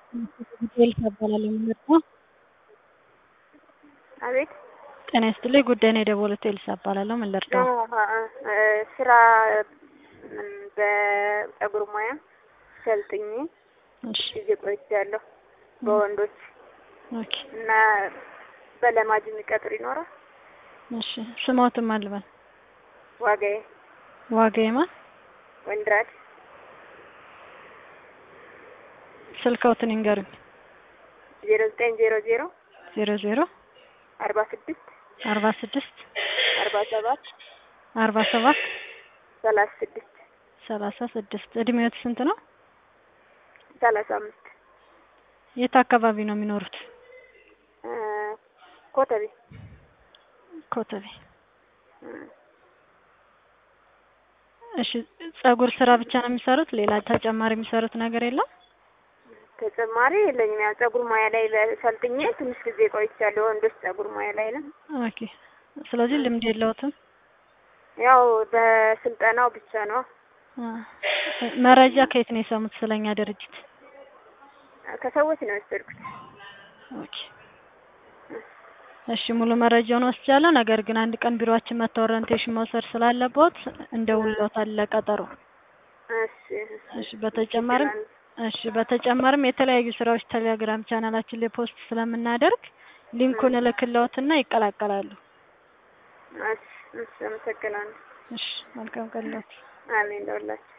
ኤልሳ እባላለሁ የምመጣው አቤት ጤና ይስጥልኝ ጉዳይ ነው የደወሉት ኤልሳ እባላለሁ ምን ልርዳው ስራ በፀጉር ሙያ ሰልጥኜ እሺ ጊዜ ቆይቻለሁ በወንዶች ኦኬ እና በለማጅ የሚቀጥር ይኖራል እሺ ስሞትም አልበል ዋጋዬ ዋጋዬማ ወንድራድ ስልክዎትን ይንገሩኝ ዜሮ ዘጠኝ ዜሮ ዜሮ ዜሮ ዜሮ አርባ ስድስት አርባ ስድስት አርባ ሰባት አርባ ሰባት ሰላሳ ስድስት ሰላሳ ስድስት እድሜዎት ስንት ነው ሰላሳ አምስት የት አካባቢ ነው የሚኖሩት ኮተቤ ኮተቤ እሺ ፀጉር ስራ ብቻ ነው የሚሰሩት ሌላ ተጨማሪ የሚሰሩት ነገር የለም ተጨማሪ የለኝም። ያው ፀጉር ሙያ ላይ ሰልጥኜ ትንሽ ጊዜ ቆይቻለሁ። ወንዶች ፀጉር ሙያ ላይ ነው። ኦኬ ስለዚህ ልምድ የለውትም ያው በስልጠናው ብቻ ነው። መረጃ ከየት ነው የሰሙት ስለኛ ድርጅት ከሰዎች ነው የወሰድኩት። ኦኬ እሺ ሙሉ መረጃውን ወስጃለሁ። ነገር ግን አንድ ቀን ቢሮአችን መጥተው ኦሪንቴሽን መውሰድ ስላለብዎት እንደውልዎታል ለቀጠሮ። እሺ እሺ በተጨማሪም እሺ በተጨማሪም የተለያዩ ስራዎች ቴሌግራም ቻናላችን ላይ ፖስት ስለምናደርግ ሊንኩን እልክልዎትና ይቀላቀላሉ። እሺ እሺ፣ አመሰግናለሁ። እሺ መልካም ቀን ይሁንልዎት። አሜን ለሁላችሁ።